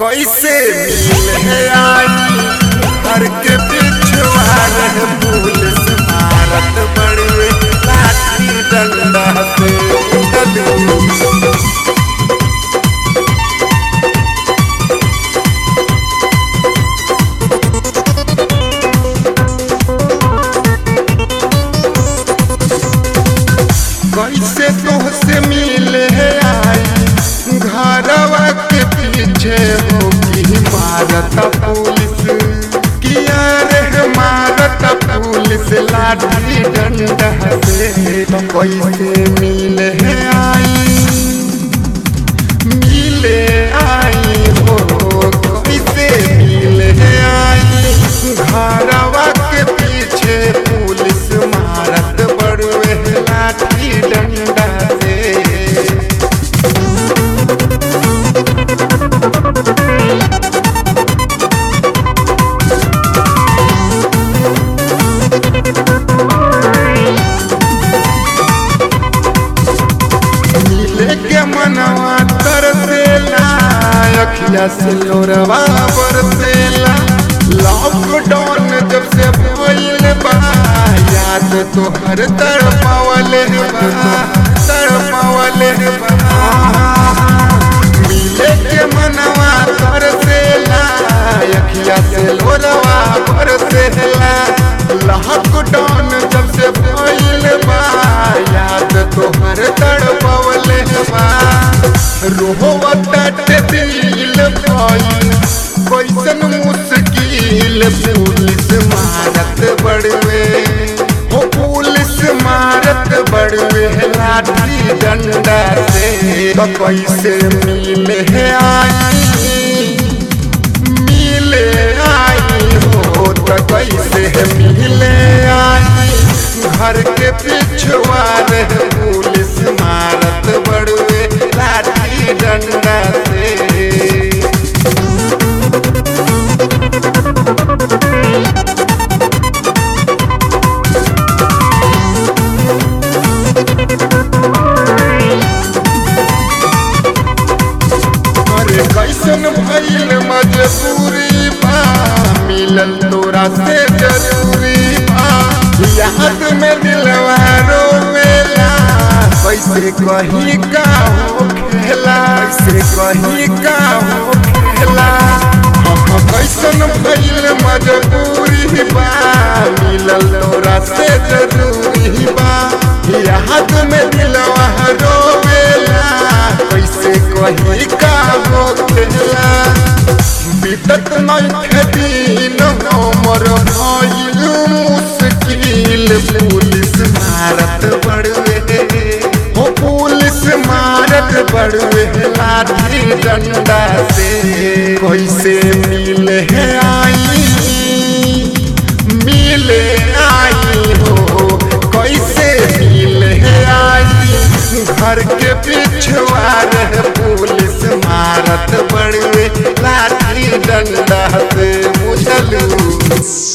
कैसे मिले आई घर के पिछवा रह पुलिस भारत बड़वे लाठी डंडा से उठलू कैसे तोहसे मिले आई घरवा के पीछे हो की मारत पुलिस किया रे मारत पुलिस लाठी डंडा से कैसे मिले आई मिले आई हो कैसे मिले आई घरवा के पीछे पुलिस मारत बड़वे लाठी डंडा से मिले के मनवा तरसेला अखिया से लोरवा बरसेला लॉकडाउन जब से भइल बा याद तो हर तड़पावले बा तड़पावले बा मिले के मनवा तरसेला अखिया से लोरवा बरसेला लॉकडाउन जब से भइल बा याद तोहर तड़पवले बा रोहवत दिल भइल कैसन मुश्किल पुलिस मारत बड़वे हो पुलिस मारत बड़वे लाठी डंडा से तो कैसे मिले आई मिले आई हो तो कैसे मिले आई घर के पिछवा रह पुलिस मारत बड़वे लाठी डंडा से अरे कैसन भइल मजबूरी बा मिलल तोरा से जरूरी बा याद में दिलवा रोवेला कैसे कही का हो खेला कैसे कही का हो खेला हम कैसन भइल मजबूरी बा मिलल तोरा से जरूरी बा याद में दिलवा रोवेला कैसे कही का हो खेला बीतत नहीं दिन हमर भइल मुश्किल पुलिस मारत बड़वे हो पुलिस मारत बड़वे लाठी डंडा से कैसे मिले आई मिले आई हो कैसे मिले आई घर के पिछवा रह पुलिस मारत बड़वे लाठी डंडा से बुझलू